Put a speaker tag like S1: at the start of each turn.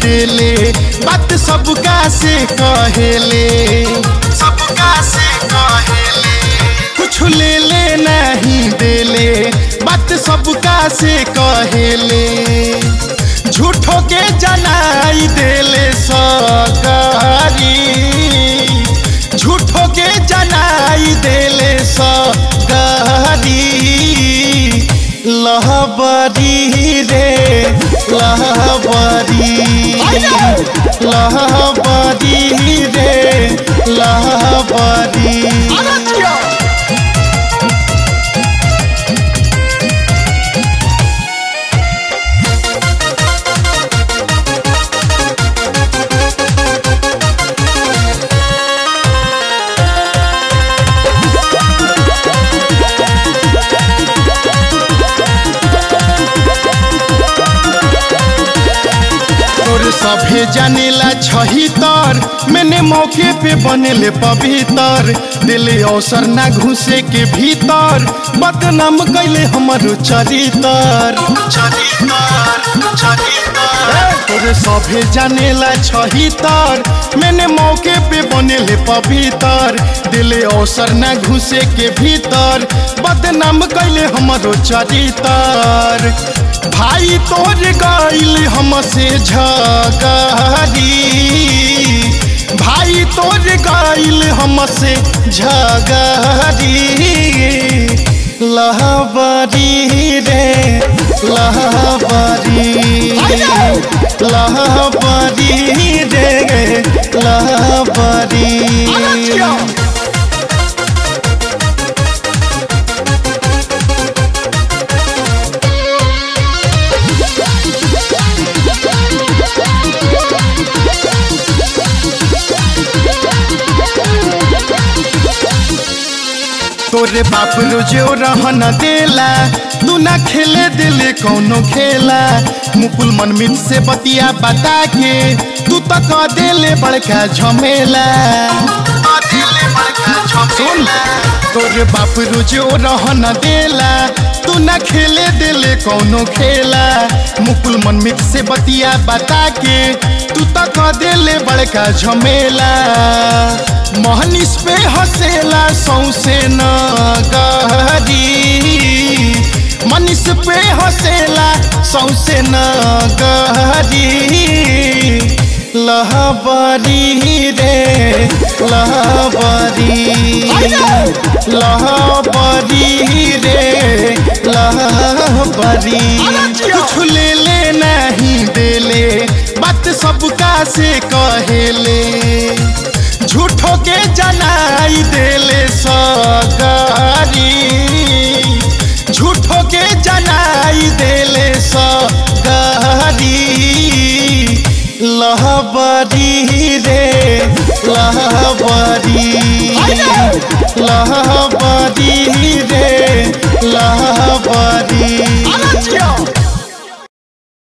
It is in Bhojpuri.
S1: देले बात सबका से कहेले सबका से कहेले कुछ ले ले नहीं देले बात सबका से कहेले झूठो के जनाई देले सगारी झूठो के जनाई देले सगारी लहबरी रे लहबरी लहबरी रे लहबरी तोर सभे जानेला छही तर मैंने मौके पे बनेले पवित्र दिले अवसर ना घुसे के भीतर बदनाम कैले हमर चरितर तोर सभे जानेला छही तर मैंने मौके पे बनेले पवित्र दिले अवसर ना घुसे के भीतर बदनाम कैले हमरो चरितर भाई तोर गईल हमसे झगड़ी भाई तोर गईल हमसे झगड़ी लहबरी रे लहबरी लहबरी रे लहबरी तोरे बाप रोजो रहन देला तू ना खेले दिले कौनो खेला मुकुल मनमीत से बतिया बता के तू तो कह देले बड़का झमेला सुन तोरे बाप रोजो रहन देला तू ना खेले दिले कौनो खेला मुकुल मनमीत से बतिया बता के तू तो कह देले बड़का झमेला मोहनिस पे हंसेला सौसे न गहरी मनीष पे हंसेला सौसे न गहरी लहबरी रे लहबरी लहबरी रे लहबरी कुछ ले ले नहीं देले बात सबका से कहेले झूठो के जनाई देले सगारी झूठो के जनाई देले सगारी लहबरी रे लहबरी लहबरी रे लहबरी